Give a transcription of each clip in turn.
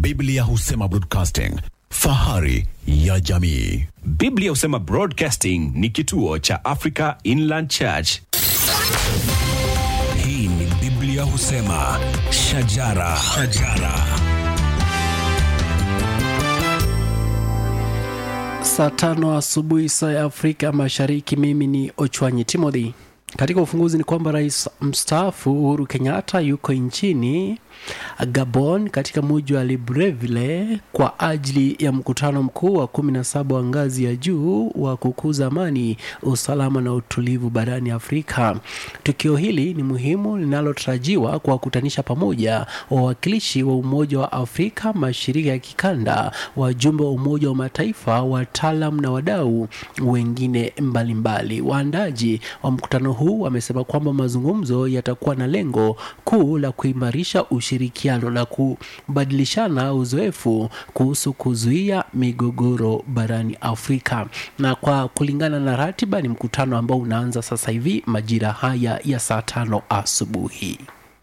Biblia husema broadcasting, fahari ya jamii. Biblia husema Broadcasting ni kituo cha Africa Inland Church. Hii ni Biblia husema shajara, shajara. Saa tano asubuhi saa ya Afrika Mashariki. Mimi ni Ochwanyi Timothy. Katika ufunguzi ni kwamba rais mstaafu Uhuru Kenyatta yuko nchini Gabon katika muji wa Libreville kwa ajili ya mkutano mkuu wa kumi na saba wa ngazi ya juu wa kukuza amani, usalama na utulivu barani Afrika. Tukio hili ni muhimu linalotarajiwa kuwakutanisha pamoja wawakilishi wa Umoja wa Afrika, mashirika ya kikanda, wajumbe wa Umoja wa Mataifa, wataalam na wadau wengine mbalimbali. Waandaji wa mkutano huu wamesema kwamba mazungumzo yatakuwa na lengo kuu la kuimarisha ushirikiano na kubadilishana uzoefu kuhusu kuzuia migogoro barani Afrika. Na kwa kulingana na ratiba, ni mkutano ambao unaanza sasa hivi majira haya ya saa tano asubuhi.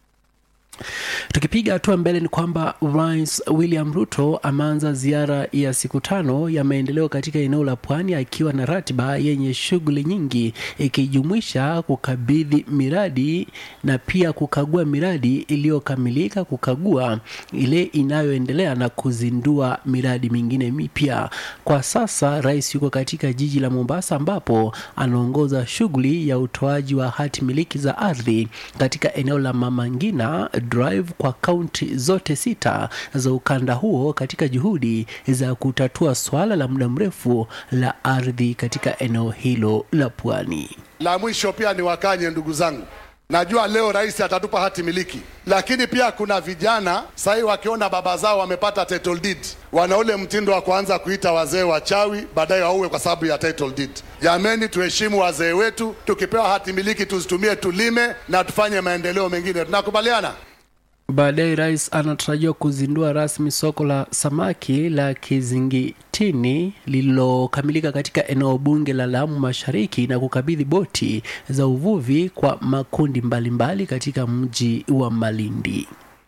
Tukipiga hatua mbele ni kwamba Rais William Ruto ameanza ziara ya siku tano ya maendeleo katika eneo la pwani akiwa na ratiba yenye shughuli nyingi ikijumuisha kukabidhi miradi na pia kukagua miradi iliyokamilika, kukagua ile inayoendelea na kuzindua miradi mingine mipya. Kwa sasa rais yuko katika jiji la Mombasa ambapo anaongoza shughuli ya utoaji wa hati miliki za ardhi katika eneo la Mama Ngina Drive kwa kaunti zote sita za ukanda huo katika juhudi za kutatua swala la muda mrefu la ardhi katika eneo hilo la pwani. La mwisho pia ni wakanye, ndugu zangu, najua leo rais atatupa hati miliki, lakini pia kuna vijana sahii wakiona baba zao wamepata title deed, wana ule mtindo wa kuanza kuita wazee wachawi, baadaye wauwe kwa sababu ya title deed. Jameni, tuheshimu wazee wetu, tukipewa hati miliki tuzitumie, tulime na tufanye maendeleo mengine. Tunakubaliana? Baadaye rais anatarajiwa kuzindua rasmi soko la samaki la Kizingitini lililokamilika katika eneo bunge la Lamu Mashariki na kukabidhi boti za uvuvi kwa makundi mbalimbali mbali katika mji wa Malindi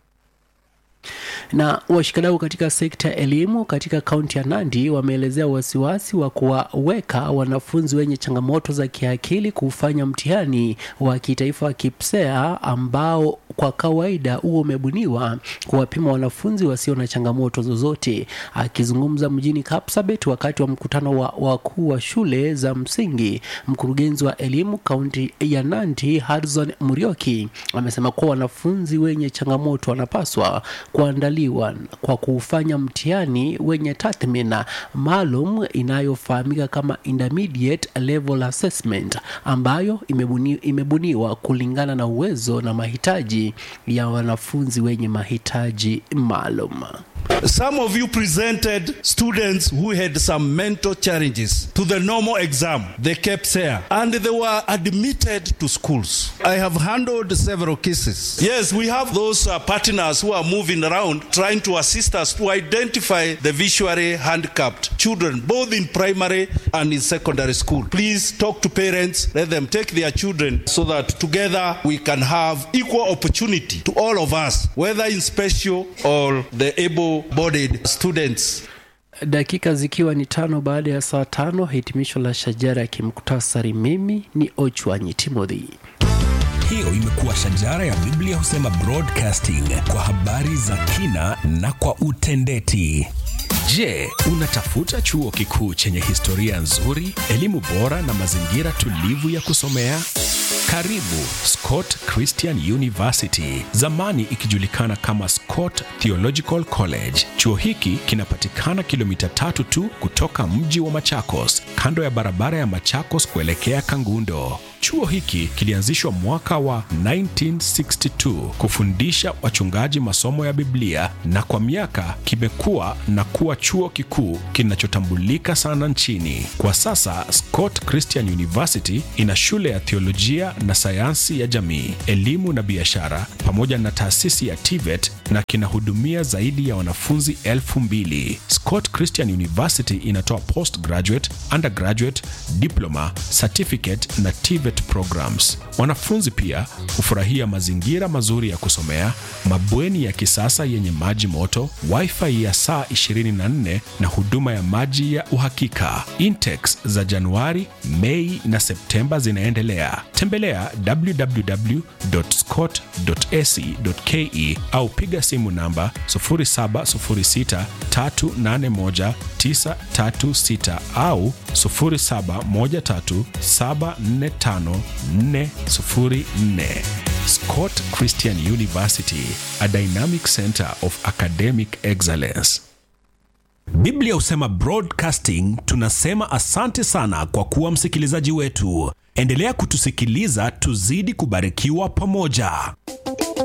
na washikadau katika sekta ya elimu katika kaunti ya Nandi wameelezea wasiwasi wa kuwaweka wanafunzi wenye changamoto za kiakili kufanya mtihani wa kitaifa wa KIPSEA ambao kwa kawaida huo umebuniwa kuwapima wanafunzi wasio na changamoto zozote. Akizungumza mjini Kapsabet wakati wa mkutano wa wakuu wa shule za msingi, mkurugenzi wa elimu kaunti ya Nandi Harrison Murioki amesema kuwa wanafunzi wenye changamoto wanapaswa kuandaliwa kwa kufanya mtihani wenye tathmina maalum inayofahamika kama intermediate level assessment ambayo imebuni, imebuniwa kulingana na uwezo na mahitaji ya wanafunzi wenye mahitaji maalum. Some of you presented students who had some mental challenges to the normal exam, the KPSEA, and they were admitted to schools. I have handled several cases. Yes, we have those uh, partners who are moving around trying to assist us to identify the visually handicapped children, both in primary and in secondary school. Please talk to parents, let them take their children so that together we can have equal opportunity to all of us, whether in special or the able bodied students. Dakika zikiwa ni tano baada ya saa tano, hitimisho la shajara ya kimuktasari. Mimi ni Ochwanyi Timothy. Hiyo imekuwa shajara ya Biblia husema broadcasting kwa habari za kina na kwa utendeti. Je, unatafuta chuo kikuu chenye historia nzuri, elimu bora na mazingira tulivu ya kusomea? Karibu Scott Christian University, zamani ikijulikana kama Scott Theological College. Chuo hiki kinapatikana kilomita tatu tu kutoka mji wa Machakos, kando ya barabara ya Machakos kuelekea Kangundo. Chuo hiki kilianzishwa mwaka wa 1962 kufundisha wachungaji masomo ya Biblia na kwa miaka kimekuwa na kuwa chuo kikuu kinachotambulika sana nchini. Kwa sasa Scott Christian University ina shule ya theolojia na sayansi ya jamii, elimu na biashara pamoja na taasisi ya TVET na kinahudumia zaidi ya wanafunzi elfu mbili. Scott Christian University inatoa postgraduate, undergraduate, diploma, certificate na TVET TVET programs. Wanafunzi pia hufurahia mazingira mazuri ya kusomea, mabweni ya kisasa yenye maji moto, wifi ya saa 24 na huduma ya maji ya uhakika. Intex za Januari, Mei na Septemba zinaendelea. Tembelea www.scott.ac.ke au piga simu namba 0706381936 au 0713745404. Scott Christian University, a dynamic center of academic excellence. Biblia husema broadcasting. Tunasema asante sana kwa kuwa msikilizaji wetu. Endelea kutusikiliza, tuzidi kubarikiwa pamoja.